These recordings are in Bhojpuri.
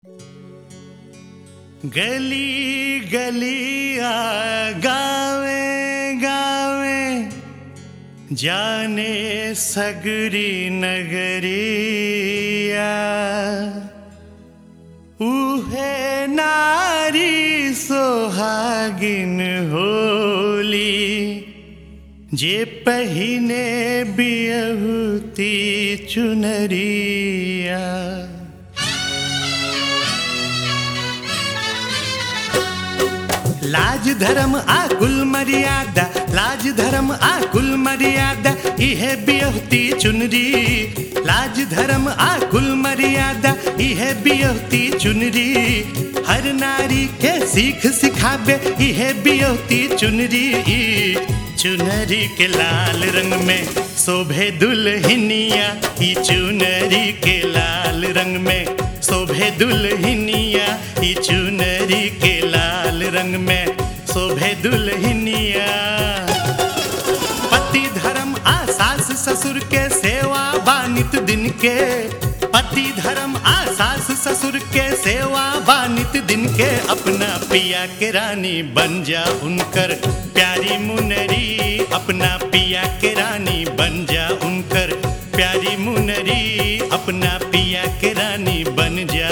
गली गलिया गावे गावे जाने सगरी नगरिया उहे नारी सोहागिन होली जे पहिने बियहुती चुनरिया लाज धर्म आ कुल मर्यादा लाज धर्म आ कुल मर्यादा इहे बियहती चुनरी लाज धर्म आ कुल मर्यादा इहे बियहती चुनरी हर नारी के सीख सिखाबे इहे बियहती चुनरी चुनरी के लाल रंग में शोभे दुल्हनिया ई चुनरी के लाल रंग में शोभे दुल्हनिया ई चुनरी के लाल रंग में शोभे दुल्हनिया पति धर्म आ सास ससुर के सेवा बानित दिन के पति धर्म आ सास ससुर के सेवा बानित दिन के अपना पिया के रानी बन जा उनकर प्यारी मुनरी अपना पिया के रानी बन जा उनकर प्यारी मुनरी अपना पिया के रानी बन जा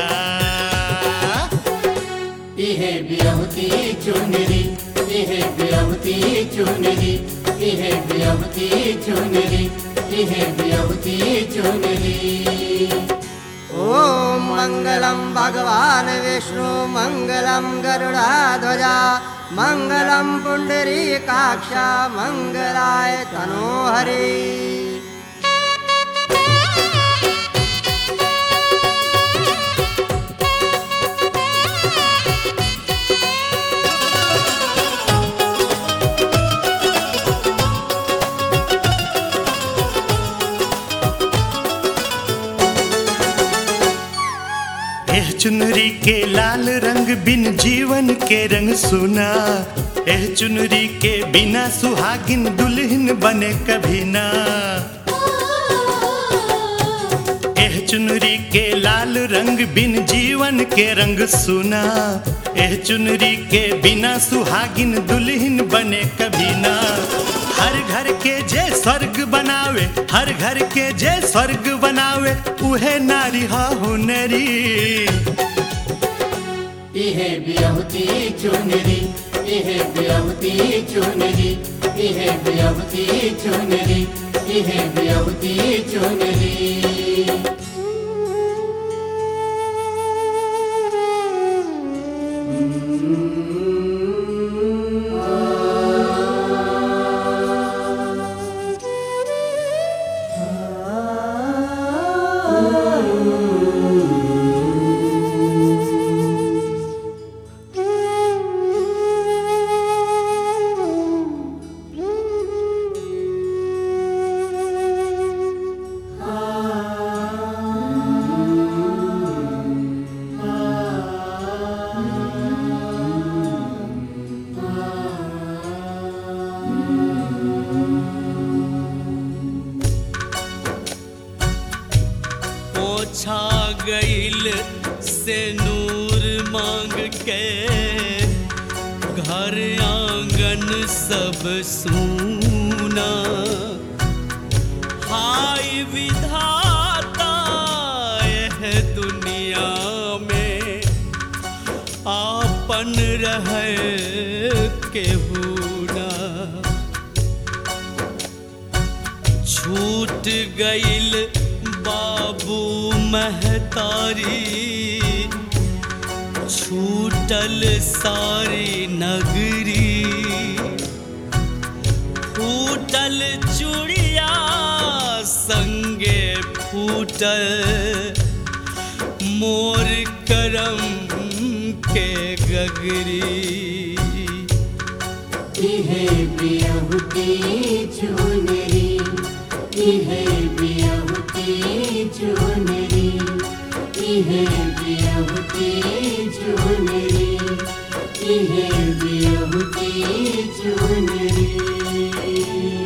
इहे बियहुती चुनरी इहे बियहुती चुनरी इहे बियहुती चुनरी इहे बियहुती चुनरी ॐ मङ्गलं भगवान् विष्णु मङ्गलं गरुडाध्वजा मङ्गलं पुण्डरीकाक्ष मङ्गलाय तनोहरि एह चुनरी के लाल रंग बिन जीवन के रंग सुना एह चुनरी के बिना सुहागिन दुल्हन बने कभी ना एह चुनरी के लाल रंग बिन जीवन के रंग सुना एह चुनरी के बिना सुहागिन दुल्हन बने कभी ना हर घर के जे स्वर्ग बनावे हर घर के जे स्वर्ग बनावे उहे नारी हा हुनरी इहे बियहुती चुनरी इहे बियहुती चुनरी इहे बियहुती चुनरी इहे बियहुती चुनरी पोछा गईल से नूर मांग के घर आंगन सब सूना हाय विधाता यह दुनिया में आपन रहे के ना छूट गईल बाबू महतारी छूटल सारी नगरी फूटल चूड़िया संगे फूटल मोर करम के गगरी इहे बियहुती चुनरी इहे बियहुती चुनरी इहे बियहुती चुनरी इहे बियहुती चुनरी